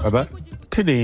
bàbá kí ni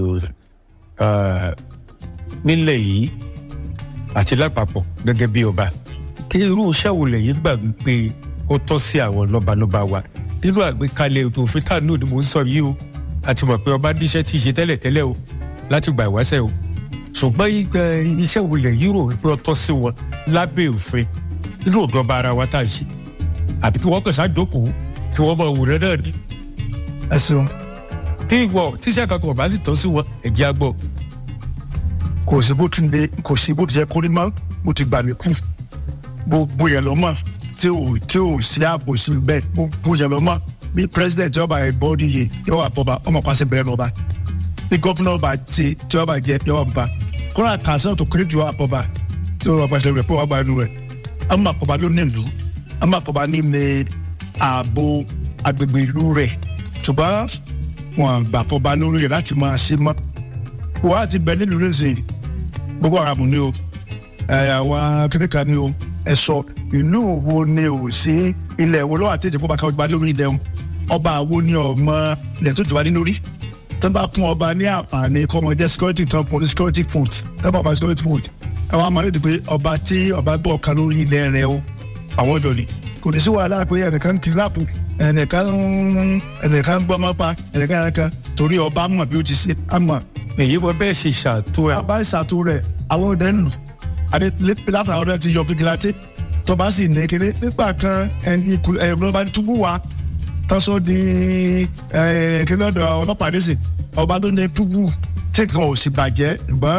nílẹ̀ yìí àti lápapọ̀ gẹ́gẹ́ bí ọba kí irú iṣẹ́ wo lẹ́yìn gbà pé ó tọ́ sí àwọn lọ́balọ́ba wa nínú àgbékalẹ̀ ètò òfin tánú ni mò ń sọ yìí o àti mọ̀ pé ọba níṣẹ́ tí ì ṣe tẹ́lẹ̀ tẹ́lẹ̀ o láti gbà ìwáṣẹ̀ o ṣùgbọ́n iṣẹ́ wo lẹ́yìn rò pé ó tọ́ sí wọn lábẹ́ òfin nínú ìjọba ara wa tá a ṣe àbí kí wọ́n kàn ṣáàjókòó kí wọ́n mọ òwúrẹ́ náà ní. ẹ ṣeun. kí ìwọ tíṣẹ́ kankan ọba sì tọ́ sí wọn ẹ̀jẹ̀ àgbọ̀. kò sí bó ti lè kò sí bó ti yẹ kó ní mọ́ mo ti gbà mí kú gbogbo yẹn lọ mọ̀ tí ò tí ò sí ààbò sí bẹ́ẹ̀ gbogbo yẹn lọ mọ̀ bí president yọba ìbọ́dí yìí yọba bọba ọmọ pàṣẹ bẹ̀rẹ̀ lọ́ba bí gọ́fúnà ọba ti tí ọba jẹ yọba bọba kọ́ra kàṣẹ́ tó kéré ju ọba tí ọba pàṣẹ rẹ̀ pé wọ́n gba inú rẹ̀ ọmọ àkọ́bá ló ní ìlú ọmọ àkọ́bá ní ní ààbò agbègbè ìlú rẹ̀ ṣùgbọ́n wọn gbà fọba lórí rẹ̀ láti máa ṣe mọ́ wọ́n á ti bẹ nílùú rẹ̀ gbogbo ara mu ni o àwọn akẹ́kọ̀ọ́ ni o ẹ sọ ìlú wo ni o sí ilẹ̀ wo lọ́wọ́ àti ìjẹ́pọ̀ bá ká ọba lórí ilẹ̀ ọba wo ni ọmọ ilẹ̀ tó jọba nínú rí tó bá fún ọba ní àǹfààní kọ́ ọmọ jẹ́ security tán fún ní security food tó bá ọba security food àwọn àmọ́ lédè pé ọba tí ọba gbọ́ ọ̀kan lórí ilẹ̀ rẹ̀ o àwọn ọ̀dọ́ ni kò ní sí wàhálà pé ẹnìkan kidnap ẹnìkan ẹnìkan gbọ́ ọmọ pa ẹnìkan ẹnìkan torí ọba mọ̀ bí ó ti ṣe àmọ́. èyí wọ́n bẹ́ẹ̀ ṣe ṣàtò ẹ̀. ọba ṣàtò rẹ̀ àwọn ọ̀dẹ́ nù àti látàwọn ọ̀dẹ́ ti yọ fìgìláńtì tọba sì ní kéré nígbà kan ẹni ẹ̀rọ bá túbú wa tọ́sọ di kíni ọ̀dọ̀ ọlọ́pàá ní sìn ọba ló ní túbú tí kan ò sì bàjẹ́ ṣùgbọ́n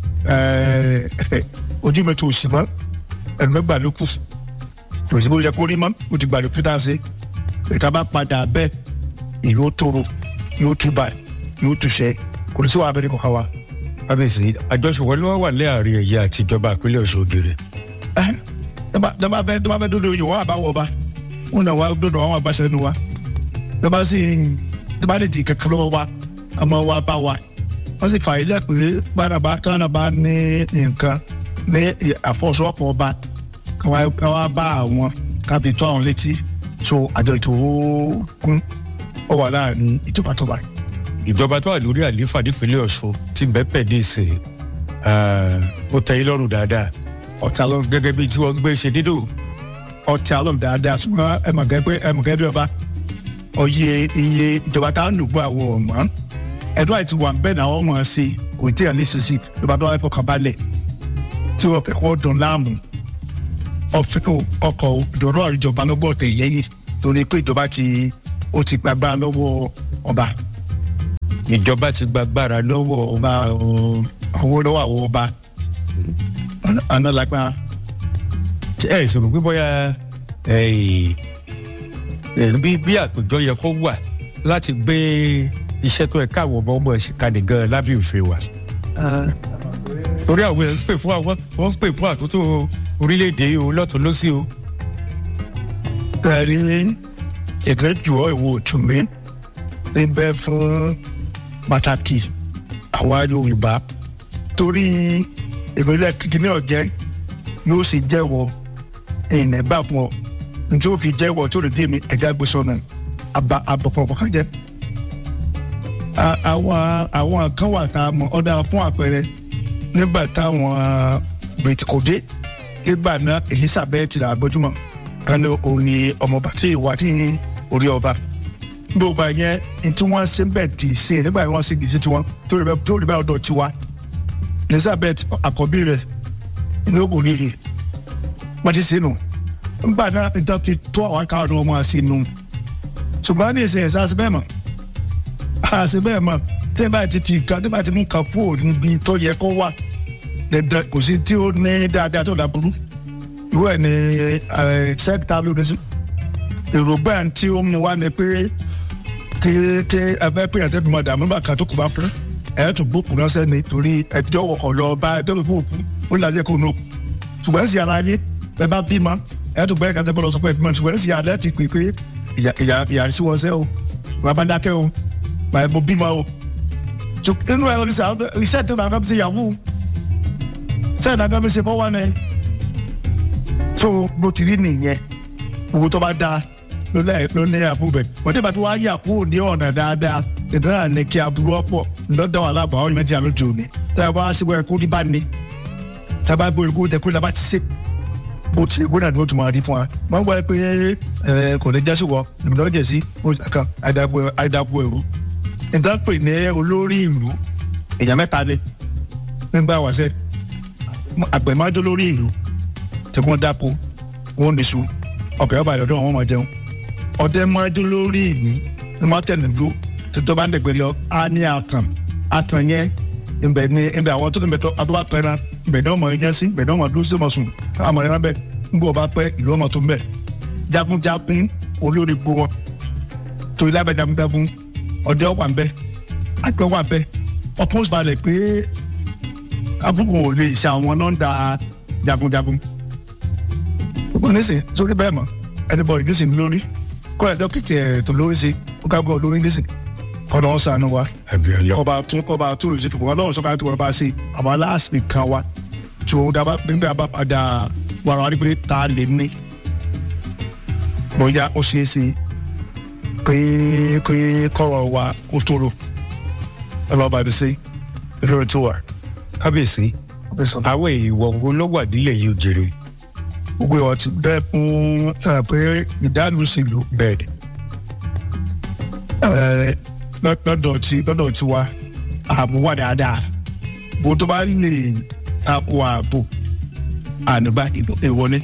ojú mi tó sì mọ́ ẹnu mẹ́gbà ló kù kò sí bó yẹ kó rí mọ́ ó ti gbà ló pété ṣe ìta bá padà bẹ́ẹ̀ ìlú tóró yóò túbà yóò túṣẹ́ kò ní sí wàá abẹ́rẹ́ kọ̀ọ̀kan wa. kábíyèsí àjọṣepọ̀ ló wà láàrin ẹ̀yà àti ìjọba ìpínlẹ̀ ọ̀ṣun ògèrè dama bɛ dama bɛ dodo yi wa ba wɔ ba wọn na wa dodo àwọn agbasẹ nu wa dama si dama de di kẹkẹ lọ́wọ́ wa a ma wa ba wa wọn sì fà ilé pé gbàdàbà kánàbà ní nǹkan ní àfọwọ́sowọ́pọ̀ ọba káwa bá àwọn kábi tó àwọn létí so àjọ ètò kún ọ wà láàrin ìjọba tó bá. ìjọba tó wà lórí àlééfà nípínlẹ̀ ọ̀ṣun ti bẹ́ẹ̀ pẹ̀ ní ìsìn ó tẹ́ yín lọ́rùn dáadáa ọ̀tá lọ gẹ́gẹ́ bí tí wọ́n gbé ṣe dídò. ọ̀tá lọ dáadáa ṣùgbọ́n ẹ mọ̀ gẹ́gẹ́ ẹ mọ̀ gẹ́gẹ́ bí ọba ọyẹ iye ìjọba tá a ń lò gbọ́ àwọn ọmọ ẹ̀dọ́ àti wà bẹ́ẹ̀ náà wọ́n mọ̀ ọ́ sí kò tí ì ní sísí ìjọba tó wà fọkàn balẹ̀ tí wọ́n fẹ́ kọ́ dùn láàmú ọ̀fẹ́ ọkọ̀ ìdọ̀rọ̀ ìjọba lọ́gbọ̀ tẹ̀ yẹ́yìn torí pé ìjọba ti ó ti gbàgbára lọ́wọ́ ọba. ìjọba ti gbàgbára lọ́wọ́ ọba owó lọ́wọ́ àwọn ọba ọ̀nà lágbára. ẹ ìṣòro pé bóyá bí bí àpèjọ yẹ kó wà láti gbé iṣẹ́ tó ẹ káwọn ọmọ ọmọ ẹ̀sìn kalẹ̀ gan lábẹ́ òfin wa. torí àwọn ẹ̀ ń pè fún àwọn wọ́n ń pè fún àtúntò orílẹ̀-èdè o lọ́tún lọ́sí o. ẹ̀rí ìgbẹ́jọ́ ìwò òtúnmí ń bẹ fún pàtàkì àwa yorùbá torí ìpínlẹ̀ kìkìnní ọ̀jẹ́ yóò sì jẹ́wọ́ ìnẹ̀ bá fún ọ njẹ́ ó fi jẹ́wọ́ tó lè dé mi ẹ̀dá gbèsò náà àbọ̀pọ̀pọ̀ kan jẹ́. àwọn àwọn kan wà tá a mọ̀ ọ́dà fún àpẹẹrẹ nígbà táwọn bìrìtì kò dé nígbà náà Elizabeth là gbójúmọ̀ ẹni òní ọmọọba tí ìwà ní orí ọba gbogbo yẹn ní tí wọ́n ṣe bẹ́ẹ̀ dì í sí nígbà yẹn wọ́n ṣe dì í sí tiwọn tó rí bẹ́ẹ̀ ọ̀dọ̀ tiwa elizabeth àkọ́bí rẹ̀ ní ogun rírì pàdé sínú nígbà náà níta fi tó àwọn akáwọn ọmọ sínú ṣùgbọ́n ní ìsìn ẹ̀sán àṣebẹ́ mọ̀ àṣebẹ́ mọ̀ tẹ́ bá ti fi nǹkan tẹ́ bá ti mú nǹkan kúrò níbi tó yẹ kó wà dandan kò sí tí ó ní dáadáa tó dàbúrú ìwé ẹ̀ ní sẹ́kítà lóde sí èrògbà tí ó mú wá ni pé kí kí ẹgbẹ́ pé ẹ̀ tẹ́ fi mọ̀ dààmú bàkà tó kù bá fún ẹ̀ tó gbókùn ránṣẹ́ ni torí ẹjọ́ wọkọ̀ lọ bá ẹjọ́ tó fún òkú ó lajẹ́ kó nù ṣùgbọ́n ẹ̀sìn ara yé bẹ́ẹ̀ bá bímọ ẹ̀ tó gbẹ́rẹ́ kásẹ̀ bọ́lọ̀ sọ pé ẹ̀bímọ ṣùgbọ́n ẹ̀sìn ara ti pè pé ìyá sí wọn sẹ́ o bàbá dákẹ́ o bàbá mo bímọ o nínú ẹ̀rọ iṣẹ́ tó nàá fi ṣe yahoo ṣẹ́ nàá fi ṣe fọwọ́ ni tó bó ti rí nìyẹn owó tó bá dáa ló ní àbúrò bẹ̀ wọ́n dé bá tó wá yà kúrò ní ọ̀nà dáadáa ìdára ní kí aburú ọ̀pọ̀ lọ́dọ̀ wà lábàá ọ̀rọ̀ méjì àlójú òní tá a bá síbò ẹ̀kọ́ ní bá ní tá a bá gbé ìgbó tẹ kó lábá ti ṣe bó ti ìgbó náà ni ó tún máa rí fún wa wọ́n gbọ́ pé ẹ kò ní jẹ́sí wọ ìbùdó jẹ̀ sí kan àìdàbò ẹ̀rú ìdánpè ní olórí ìlú èèyàn mẹ́ta ni nígbà wàṣẹ àgbẹ̀májọ́ lórí ìlú tẹ̀gbọ́n dáko wọn ní su ọbẹ̀ ọba ìdọ̀dọ̀ wọn máa jẹun ọdẹ májọ́ lórí ìlú ní máa tẹ̀lé dúró tó bá ń dẹ̀gbẹ́ lọ á ní àtàn àtàn yẹn ibẹ̀ ni ibẹ̀ àwọn tó ń bẹ̀ tó adúlá pẹ́ náà ibẹ̀ náà mọ̀ ẹ̀yẹ́ sí ibẹ̀ náà mọ̀ dúró sí ọmọ sùn àmọ̀ ẹ̀rọ bẹ́ẹ̀ ń bọ̀ bá pẹ́ ìlú ọmọ tó ń bẹ̀ jagunjagun olórí gbó wọn tó ilé abẹ́ jagunjagun ọdẹ wà ń bẹ̀ àgbẹ̀ wà ń bẹ̀ ọkùnrin sì balẹ̀ pé abúkù ò lè ṣe àwọn nọ́ńdà jagunjagun gbogbo nísìn sórí bẹ́ẹ̀ mọ̀ ẹnibọ̀dì nísìn lórí kọ́lá dókítà ẹ̀ tó lórí sí ó ká gbọ́ lórí nísìn kọ́nà ọ̀sán àánú wa àbíọ́lá ọba tún kọba tó lè ṣe fún wa lọ́wọ́ sọ́kà tó wọ́n bá ṣe àwọn aláàsì kan wa tí òun dábàá nígbà bá padà wàrà wá rí pé ta lè ní bóyá ó ṣeé ṣe pé pé kọ́rọ̀ wa ó tóró ọlọ́ba ibi sí lórí tó wà. kábíyèsí àwọn èèwọ̀ wo ló wà nílẹ̀ yìí òjèrè gbogbo ìwà ti bẹ́ẹ̀ fún ẹ, pé ìdánilùsìlú bẹ́ẹ̀ ẹ, lọ́- lọ́dọ̀ tí lọ́dọ̀ tí wa ààbò wà dáadáa bó tó bá lè takò ààbò ànúbá ìwọlé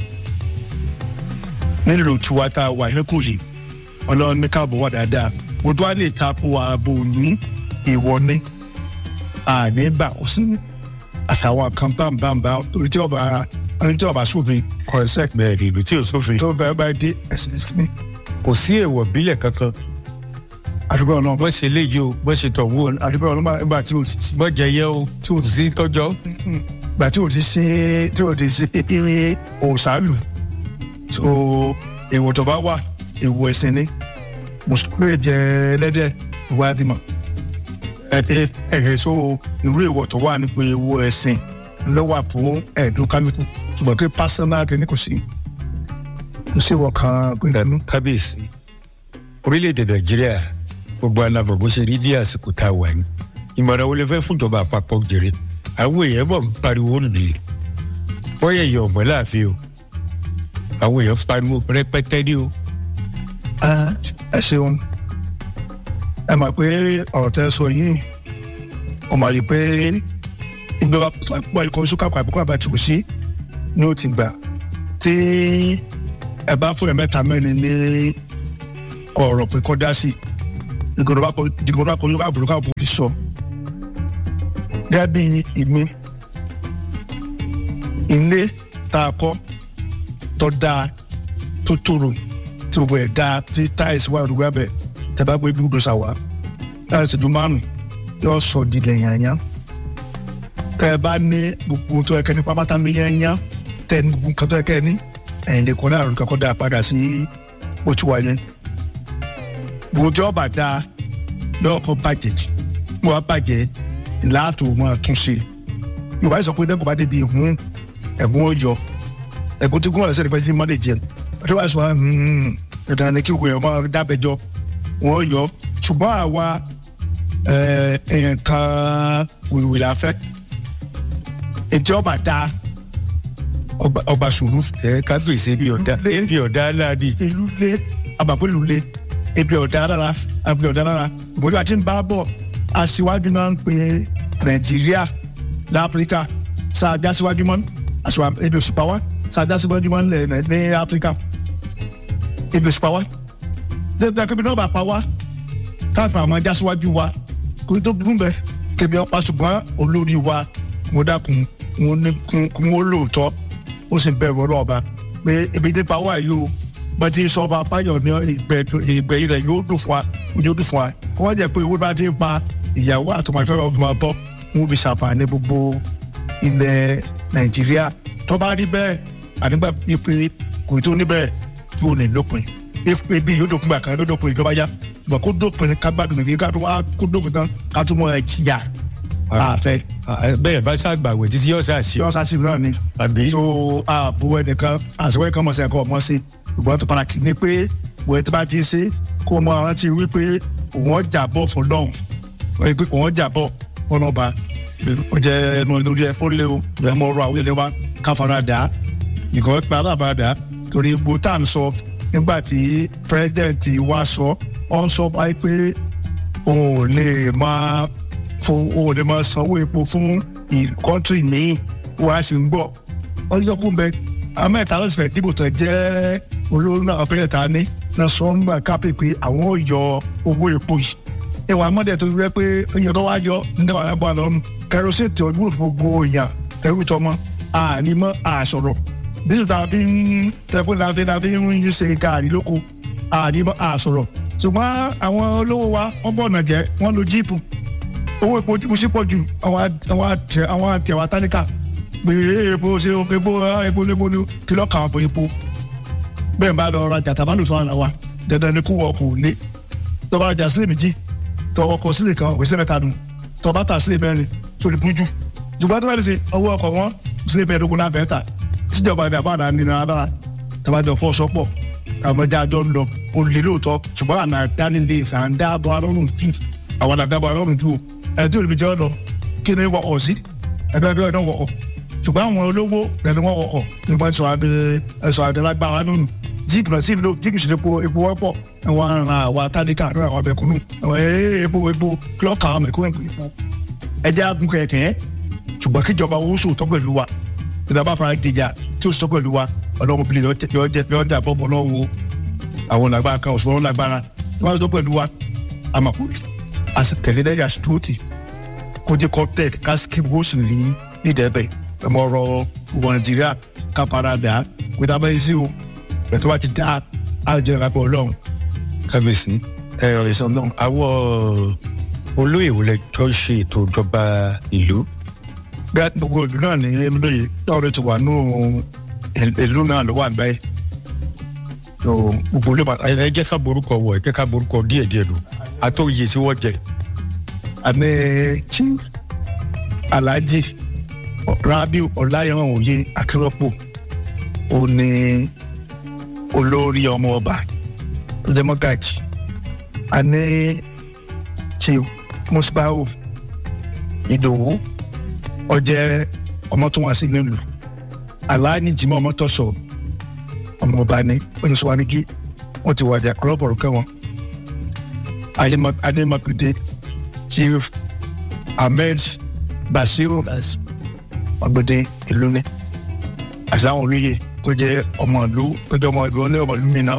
nílò tí wa tá a wà lẹ́kọ̀ọ́ yìí ọlọ́run ní káàbò wà dáadáa bó tó bá lè takò ààbò ní ìwọlé àníbà ó sì àtàwọn kan bámbámbá torí tí ọba ẹni tí ọba sófin kọ ẹsẹ bẹ́ẹ̀ ni ìlú tí ò sófin tó bẹ̀rẹ̀ bá dé ẹsẹ̀ sí kò sí èèwọ̀ bílẹ̀ kankan àdúgbò náà bọ́ ṣe léyìí o bọ́ ṣe tọ̀ wó o àdúgbò náà nígbà tí o ti bọ́ jẹ yẹ o tí o sí tọ́jọ́ gbà tí o ti ṣe tí o ti ṣe pínpín òòsàlù tó èèwọ̀ tó bá wà èèwọ̀ ẹ̀sìn ni mùsùlùmí lè jẹ ẹlẹ́dẹ̀ ìwà àdìmọ̀ ẹ̀ẹ́ ẹ̀ẹ́ so irú èèwọ̀ tó wà nípa èèwọ̀ ẹ̀sìn ló wà fún ẹ̀ẹ́dùn kálukú ṣùgbọ́n pé pásánà kìíní kò sí kò sí ìwọ̀ kan gbẹ̀dánú. kábíyèsí orílẹ̀-èdè nàìjíríà gbogbo alábọ̀ bó ṣe rí ní àsìkò tá a wà ní ìmọ̀ràn wo lè fẹ́ fún ìjọba àpapọ̀ jèrè àwọn èèyàn bọ̀ ń pariwo nìyí bọ́yá èèyàn ọ̀mọ́ láàfin o àwọn èèyàn pariwo rẹpẹtẹ ní o ẹ ṣeun ẹ mọ̀ pé ọ̀rọ̀ tẹ́ sọ yìí ọ mọ̀ rí pé ìgbéra púpọ̀ ikọ̀ oṣù kápá àbúkọ̀ àbá tí kò sí ní ó ti gbà tí ẹ bá fún ẹ mẹ́ta mẹ́rin ní ọ̀rọ̀ pé kọ́ dá sí ìgbòrò bá kọ́ lóka àbúrò káàbò ti sọ gẹ́gẹ́ bí ìmí ilé tá a kọ́ tó dáa tó tòrò tí gbogbo ẹ̀ dáa tí táìsì wà lórí abẹ tẹ bá gbé bí gbèsè wá táìsì dùn márùn yóò sọ di lẹ́yìn àyàn tẹ ẹ bá ní gbogbo tó ẹkẹ ní pápátá ní yẹnyẹn tẹ ní gbogbo nǹkan tó ẹkẹ ní ẹ̀yìn lè kọ́ náà lórí kakọ́ dáa padà sí ojú wa yẹn gbogbo tí ọba dáa yóò kọ́ bàjẹ́ mo wá bàjẹ́ láàtò mọ́ tún sí yorùbá sọ pé dẹ́kun bá débi ìhun ẹ̀gbọ́n ó yọ ẹ̀gbọ́n tí gómìnà sẹ́ni pẹ́ sí mọ́lẹ̀ jẹ́ ọdún wa sọ wa dandan ni kí wòye ọmọ dábẹjọ wọn yọ ṣùgbọ́n àwa nǹkan wìwì la fẹ́ ètò ọba dá ọba sùúrù ẹ kábíyèsí bí ọ̀dà bí ọ̀dà aláàdì ìlú lé àbàpọ̀lù lé ebi ọ̀dà rárá ebi ọ̀dà rárá ìbòjú àti ń bá bọ̀ aṣíwájú náà ń pe nàìjíríà láfíríkà sáà já síwájú mọ́ aṣíwájú ebi òṣùpá wa sáà já síwájú mọ́ ní áfíríkà ebi òṣùpá wa dẹ́gbẹ́ kébí náà bá pa wá káàpọ̀ àwọn ajá síwájú wa kò tó burú bẹ́ẹ̀ kébí ọ̀pá ṣùgbọ́n olórí wa mo dákun mo ní kún ó lóòótọ́ ó sì bẹ̀rù ọlọ́ọ̀ba pé ebi dé pa wá yìí o bá ti sọ ọba apáyọ̀ ní ìgbẹ́ rẹ̀ yóò dùn fún wa yóò dùn fún wa kó wọ́n jẹ́ pé owó bá ti pa ìyàwó àtọmọ̀fẹ́ ọ̀gbìn máa bọ́ wọn fi ṣàǹfààní gbogbo ilẹ̀ nàìjíríà tó bá rí bẹ́ẹ̀ ànígbà pé kò tó níbẹ̀ yóò ní lópin ebi yóò dópin gbà kan yóò dópin ìjọba yá ṣùgbọ́n kó dópin ká gbádùn nìyí ká tó wá kó dópin tán ká tó mọ ẹ̀jìyà àfẹ́. bẹ́ẹ̀ bá ṣàgbàwẹ̀ títí yóò ṣàṣì yọ sásì náà ni àbí tó ààbò ẹnìkan àṣewẹ́ kan mọ̀ sí ẹ̀kọ́ ọmọ sí ṣùgbọ́n tó padà kì í ní pé wọ́n tó bá ti ṣe kó mọ rántí wípé òun jà bọ̀ fún lọ́hùn wọ́n yẹ pé òun jà bọ̀ fún ọba ó jẹ́ ẹnu lórí ẹ fún lé o ẹ mọ ọ̀rọ̀ àwọn ilé wa káfara dà á nìkan pa alábàá dà á torí gbogbo tá à ń sọ nígbà tí pírẹsidẹ̀ntì wa sọ ọ ń sọ báyìí pé òun ò lè máa fún òun ò lè máa sanwó epo fún kọ́ńtì míì wọ́n á sì ń gbọ́ ọjọ́ kún bẹ amẹ́ta ló sì fẹ́ dìbò tó jẹ́ olórí náà fẹ́rẹ̀ ta ní náà sọ ń gbà kápẹ́ pé àwọn ò yọ owó epo yìí ìwà mọ́dẹ̀ tó rẹ pé èèyàn tó wá yọ nígbà wà bọ́ àlọ́ kẹrọsì tí ojú fún gbogbo èèyàn ẹrú tọmọ ànímọ́ àṣọ̀rọ̀ dídùn tá a fi ń tẹ̀kún tá a fi ń ṣe káàrí lóko ànímọ́ àṣọ̀rọ̀ ṣùgbọ́n àwọn olówó wa wọ́n bọ̀ ọ̀nà jẹ́ wọ́n lo jíìpù owó epo jíìpù sí pọ̀ ju àwọn àtẹ̀wá táníkà pé epo ṣe epo epo epo ni kìlọ̀ kàn fún epo bẹ́ẹ̀ bá lọ ra jàtà bá lò tó àná wa dandan ni kó wọ kò lé tọ́ba rajà sílẹ̀ méjì tọwọ́ kọ sílẹ̀ kan òwe sílẹ̀ mẹ́ta nù tọ́ba ta sílẹ̀ mẹ́rin tó lè bújú ṣùgbọ́n tó bá lè ṣe ọwọ́ ọkọ̀ wọn sílẹ̀ mẹ́ẹ̀ẹ́dógún náà bẹ́ẹ̀ ta tíjọba ní àbáàdá ní ara tọ́ba jọ fọ́ sọ́pọ̀ àmọ́jà jọ ń lọ olè lóòótọ́ ṣùgbọ́n àná dánilé ìfàǹdà bọ́ arọ́rùn jù àwọn àdàbọ̀ arọ́rùn jù ẹ̀ tí olùbíjọ́ lọ kí ni wọ́kọ̀ sí ẹ̀dọ́dọ́ ẹ̀dọ́ wọ̀kọ̀ ṣùgbọ́n àwọn olówó rẹ̀ ni wọ́n wọ̀kọ̀ nígbà tí wọ́n ẹ̀sọ́ àdẹ́lágbára nínú jíìpù náà sí ìlú jíìpù sí epo epo wọ́pọ̀ àwọn aràn àwọn atádékà àdúrà àwọn abẹ́kúnnù àwọn epo epo kílọ̀kà àwọn mẹ̀kúnnù epo ẹja gun kẹ̀kẹ́ ṣùgbọ́n kíjọba owó sòótọ́ pẹ̀lú wa ìjọba fara dìjà tí ó sọ pẹ̀lú wa ọlọ́run bìlẹ̀ yọ jà bọ́bọ̀ lọ́wọ́ àwọn lágbára kan òṣùwọ̀n lágbára wọ́n tó pẹ̀lú wa àmàkùnrin àsìkèlédèjà stóòtì kó jẹ́ kọ́tẹ́ẹ̀kì kásìkì wọ́ọ̀sì ní nídẹ̀ẹ́bẹ̀ ẹ̀mọ ọ̀rọ̀ ìwọ̀ nàìjíríà kápáradà pété abẹ́yẹ sí o pẹ̀tọ́ bá ti dá àjọ ìrapọ̀ ọlọ́run. kábíyèsí ẹ̀rọ ìsàn náà àwọ̀ olóyè wọlé tó ṣe ètò ìjọba ìlú. bí a gbogbo ìlú náà ní lóye lọ́rọ̀ ti wà nù ìlú náà ló wà báyìí. gbogbo olú bàtà. ẹ jẹ́ ká borúkọ wọ̀ ẹ jẹ́ ká borúkọ díẹ̀ díẹ̀ lò àtòyè tí wọ́n jẹ. àmì chief alhaji rabiu ọláyẹwọn òye akérọpọ ó ní olórí ọmọ ọba democrat a ní chief musbau ìdòwú ọjẹ ọmọ tó wá sí nílùú aláàní jimọ ọmọ tó sọ ọmọ ọba ní oníṣòwánigi wọn ti wàjà kọlọbọrọ kẹwọn adémọkùdé chief ahmed basiru ọgbẹdẹ ìlú ní àsáwọn olóye tó jẹ ọmọ ìlú tó jẹ ọmọ ìlú ní ọmọ ìlú mìíràn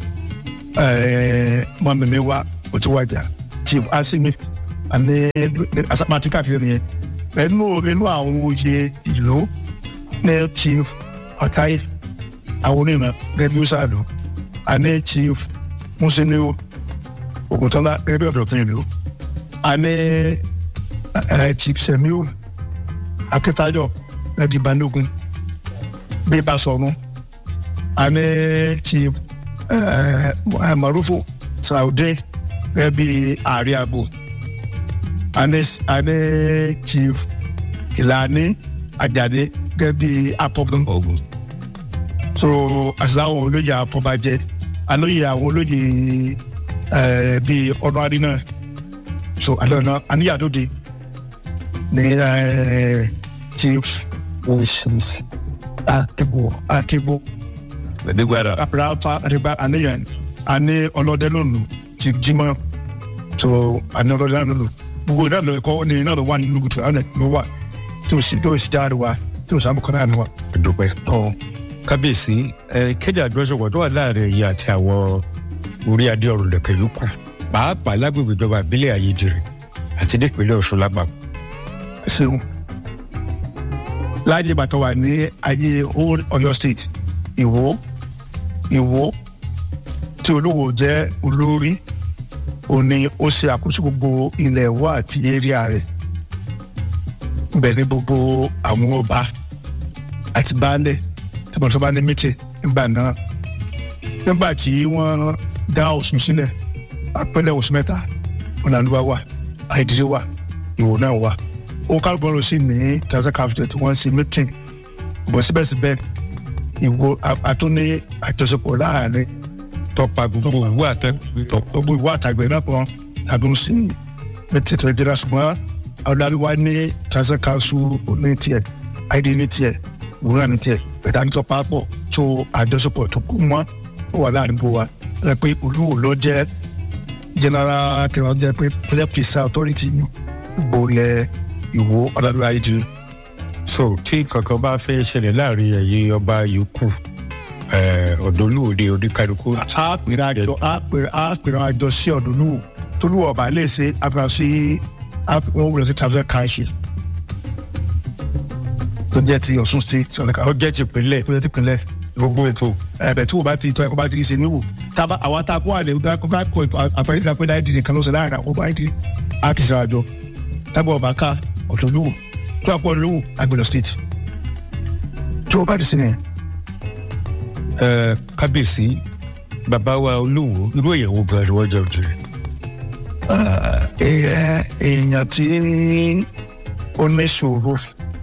mọ mímí wa ó ti wájà chief asimi àní asápàtì káàkiri nìyẹn ẹnu inú àwọn oyè ìlú ní chief ọtáyé àwọn onímọ̀ gẹ́gẹ́ bí ó sáà lò àní chief musiliu ògùntọ́lá gẹ́gẹ́ bí ọ̀dọ̀ tó yẹn lò àní chief semiu akitayo ẹbí balógun bí bá sọ̀rọ̀ àní chief marufu saude ẹbí ààrẹ àbò àní àní chief ìlànà àjàdé ẹbí apọ̀gbọ̀n ọ̀gbọ̀n so àṣìláwọn olóyè àfọbàjẹ alóyè àwọn olóyè bíi ọdún àdínà so àlọ́nà àníyàdóde ní chief akebo akebo ẹ̀ẹ́dẹ́gbàdà. rafa àdìgbà àníyàn àní ọlọ́dẹ lónìí chief jimá so àní ọlọ́dẹ lónìí gbogbo náà lọ ẹ̀kọ́ ní náà lọ wà nínú gùtù àwọn ẹ̀kọ́ wà tí o sì tí o sì jáde wa tí o sàmùkọ́ náà ni wa. dúpẹ́. kábíyèsí ẹ kéde àjọṣepọ̀ tó wà láàrin ẹ̀yìn àti àwọn orí adé ọ̀rùn lẹ̀kẹ̀ yòókù pàápàá lágbègbè ìjọba ìbílẹ̀ ayédèrè àti nípínlẹ̀ ọ̀ṣun lágbà. ṣeun láàyè bàtà wà ní ayé old Ọ̀yọ́ state ìwó ìwó tí olówó jẹ́ olórí òní ó ṣe àkóso gbogbo ilẹ̀ ìwó àti area rẹ̀ bẹ́ẹ̀ ni gbogbo àwọn ọba àti baálẹ̀ tẹ̀bọ̀n tó bá ní mítì nígbà náà nígbà tí wọ́n dá Ọ̀ṣun sílẹ̀ apẹ́lẹ̀ Ọ̀ṣun mẹ́ta ọ̀làlúwa wà àìdílé wà ìwò náà wà ó kálukú lọ sí ní transit capital tí wọ́n ń ṣe mítì bọ̀ síbẹ̀síbẹ̀ ìwò àtúní àjọṣepọ̀ láàrin tọpa gbogbo ìwé àtẹ. gbogbo ìwé àtàgbẹ̀ náà pọ̀ àdúró sí mẹtẹ tó jẹrà ṣùgbọ́n ọ̀dàlú wa ní transit council ní tiẹ̀ id ní tiẹ̀ wúrà ní tiẹ̀ bẹ̀tà ní tó pápọ̀ tó àjọṣepọ̀ tó kú mọ́ ó wà láàrin bó wa ẹ pé olúwo ló jẹ́ general kẹwàá jẹ́ pé pẹlẹ pèsè authority ìgbòlẹ̀ ìwò ọ̀dàlú ayé ti so tí kankan bá fẹ́ ṣẹlẹ̀ láàrin ẹ̀yin ọba yòókù ọ̀dọ́lùwòde oníkálukú. a pèrè àjọ a pèrè a pèrè àjọ sí ọ̀dọ́lùwò tolúwọ̀ ọba lè ṣe àpèrè sí wọn wúlò sí transit council tó jẹ́ ti ọ̀ṣun state ọ̀nàkà ó jẹ́ tìpínlẹ̀ tó jẹ́ ti pinlẹ̀ gbogbo ètò. ẹ̀bẹ̀ tí wọ́n bá ti tọ́ ẹ̀kọ́ bá ti ṣe níwò tába àwa tá a kó àlẹ́ ọ̀gá kó bá kọ àpẹẹrẹ ìgbà pé láì dìde kan ló ṣe láàrin àwọn ọba ìdí a kì í ṣe àjọ tábà ọba ká ọ̀dọ́lùwò tó àpọ̀ ọ̀dọ́lùwò àgbẹ̀lọ̀ state tí wọ́n bá ti sinmi ẹ kábíyèsí bàbá wa olówó irú èèyàn wo gan ni wọ́n jẹ́ òjò rẹ̀. èèyàn tí ó ní ṣòro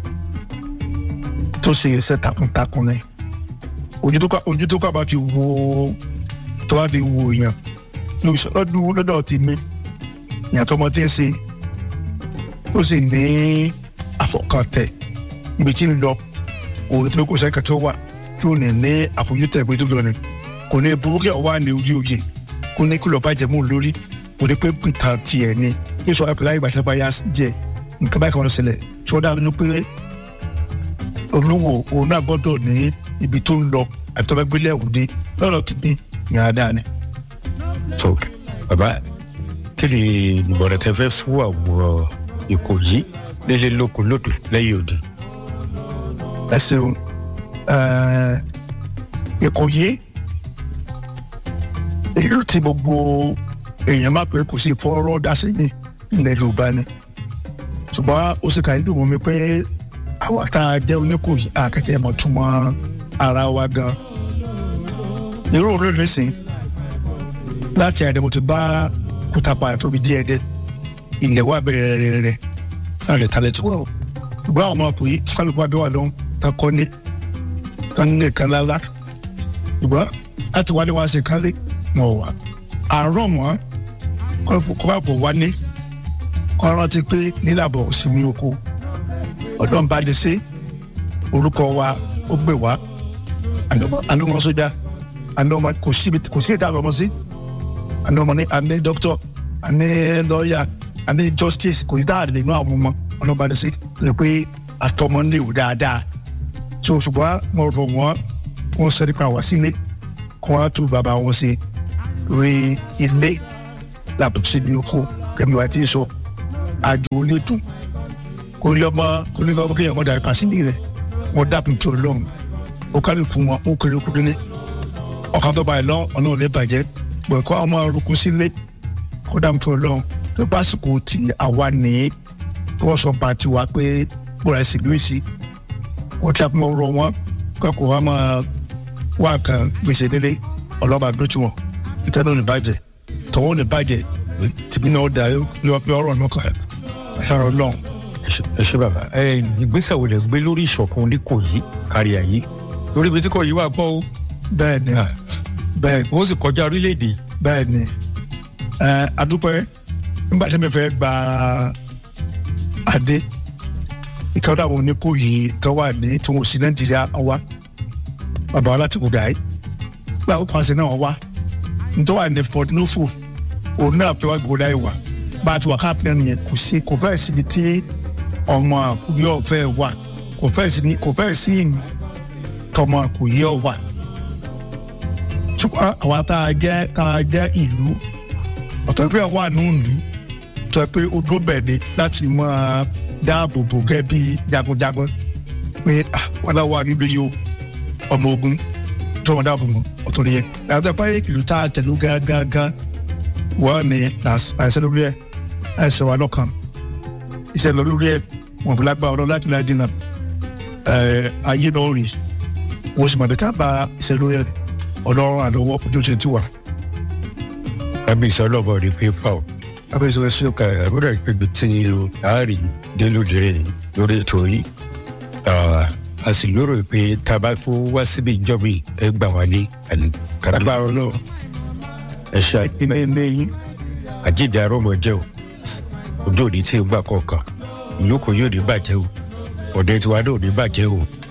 tó ṣe iṣẹ́ takuntakun ni ojú tó ká ojú tó ká bá fi wo tó bá fi wo èèyàn lọ́dún lọ́dọ̀ ti mí èèyàn tó mọ tí ń ṣe tó sì ní àfọkàntẹ̀ ibi tí ń lọ òun tó kó sẹ́kẹ̀ tó wà tí ó ní ní àfojútẹ̀ pé tó lọ ni kò ní burúkú ọwọ́ ní orí oyè kò ní kí lọ́ọ́ bá jẹ̀mú lórí kò ní pé pìtàn tiẹ̀ ni yíṣọ ẹ̀pẹ̀lá ìgbà bá yá jẹ nǹkan báyìí kan lọ sílẹ̀ tí wọ́n dá lójú pé olówó òun náà gbọ́dọ̀ ní ibi tó ń lọ àti tọ́ba gbélé ẹ̀wùdí lọ́rọ̀ kìíní ìyàrá dáa ni. so bàbá kí ni ìmọ̀ràn tẹ fẹ́ fún àwọn ìkòyí lélẹ̀ lóko lódò lẹ́yìn òde. ẹ ṣeun ìkòyí ìlú tí gbogbo èèyàn máa pè kò sí fọ́ọ́rọ́ dá sí ní ilẹ̀ yorùbá ni ṣùgbọ́n ó sì kàí dùn mọ́ mi pé àwa tá a jẹ́ oníkòyí àkẹ́kẹ́ mọ̀ túmọ̀ ara wa gan irú òun lónìí sìn láti ẹ̀rẹ́ mo ti bá kútàpá tóbi díẹ̀ dé ilẹ̀ wa bẹ̀rẹ̀ rẹ̀ rẹ̀ náà lè talẹ̀ tó wọ̀ ṣùgbọ́n àwọn ọmọkùnrin kálukú abẹ́ wà lọ́hùn tá kọ́ ní tá ń lè kan lálá ṣùgbọ́n láti wálé wá sí kálí wọn wà àárọ̀ mọ́ kọ́ bá bọ̀ wálé kọ́ rántí pé nílàbọ̀ òsínmi oko ọ̀dọ́ ń bá lè ṣe orúkọ wa ó gbé wá àlọ́mọ sójà àlọ́mọ kò síbi kò sí ìdá àlọ́mọ sí àlọ́mọ ní àní dókítọ̀ àní lọ́ọ̀yà àní justice kò sí dáàdì nínú àwọn ọmọ ọlọ́ba lè ṣe lè pé àtọmọ ń léwu dáadáa so ṣùgbọ́n mo rọ̀ wọ́n wọ́n sọ nípa wá sílé kó wọ́n á tún bàbá wọn ṣe rí ilé làbọ̀ sí ní oko kẹ́mi wá tí ì sọ àjò onídùn kò ní ọmọ kò ní ọmọ kéèyàn mọ̀dà kà sílé rẹ̀ wọ́n dàpọ̀ tó lọ́hùn ó kárí fún wọn ó kéré kú délé ọkàn tó báyìí lọ ọlọ́run lè bàjẹ́ pẹ̀ kọ́ ọmọ orúkú sílé kó dàpọ̀ tó lọ́hùn tó bá sùkò tí àwa ní wọ́n sọ bá tiwa pé bóra ẹ̀sìn lóyè sí wọ́n ti àpò ọ̀rọ̀ wọn kọ́kọ́ wa máa wá kan gbèsè délé ọlọ́ba dójú wọn ìtẹ́nu ní bàjẹ́ tọ́wọ́ ní bàjẹ́ tìbí náà dà yọ pé ọ̀rọ̀ náà kàn ẹ̀rọ lọ́hùn. ẹ ṣe bàbá ẹ ìgbésẹ̀ wo lè gbé lórí ìṣọ̀kan oníkòyí kárí ayé lórí ibi tí kò yí wà pọ̀ o. bẹ́ẹ̀ ni bẹ́ẹ̀ wọ́n sì kọjá orílẹ̀-èdè. bẹ́ẹ̀ ni ẹ adúpẹ́ nígbà tí mi fẹ́ gba adé ìtọ́jú àwọn oníkòyí tó wà ní tí wọ́n sì nàìjíríà wá bàbá wa láti kúdà yìí gba ó pàṣẹ náà wá nítorí wà ní port nufu òun náà fẹ́ wá gbòdà yìí wá bá a ti wà káàpì náà nìyẹn kò sí kò fẹ́ síbi tí ọmọ àkùyọ fẹ́ wà kò fẹ́ sí kò fẹ́ sí tọmọ àkùyọ wà ṣùgbọ́n àwa tá a jẹ́ tá a jẹ́ ìlú ọ̀tọ̀ pé wà ní ìlú tó pé ó dúró bẹ̀ ni láti máa dáàbò bò gẹ́ bí jagunjagun pé wọ́n náà wà níbi yìí o ọmọ ogun tó wọn dáàbò bò ọ̀tọ̀ nìyẹn yàtọ̀ pé ìlú tá a tẹ̀lé gángan wọ́n ní àìsàn lórí ẹ̀ àìsàn wà lọ́kàn iṣẹ́ lọ lórí ẹ̀ wọ́n fi lágbá ọ̀rọ̀ láti láti dínà ayé náà rí wọ́n sì mọ̀ nípa bá iṣẹ́ lórí ẹ̀ ọlọ́run àlọ́wọ́ ojú ṣe ti wà. àbí ìsọlọ́bọ̀ rí pé fáwọn abẹ́ ìṣòro ṣe ka àbúrò ìpébi tí àárín délódé lórí ètò yìí a sì lérò pé tá a bá fún wá síbi ìjọba ẹ gbà wá ní agbára ọlọ́run ẹ ṣe ilé ilé yín àjíǹde arọ́mọ jẹ́ o ojú òní tí ń gbà kọ̀ọ̀kan ìlú kò yóò ní bàjẹ́ o ọ̀dẹ tiwa náà ò ní bàjẹ́ o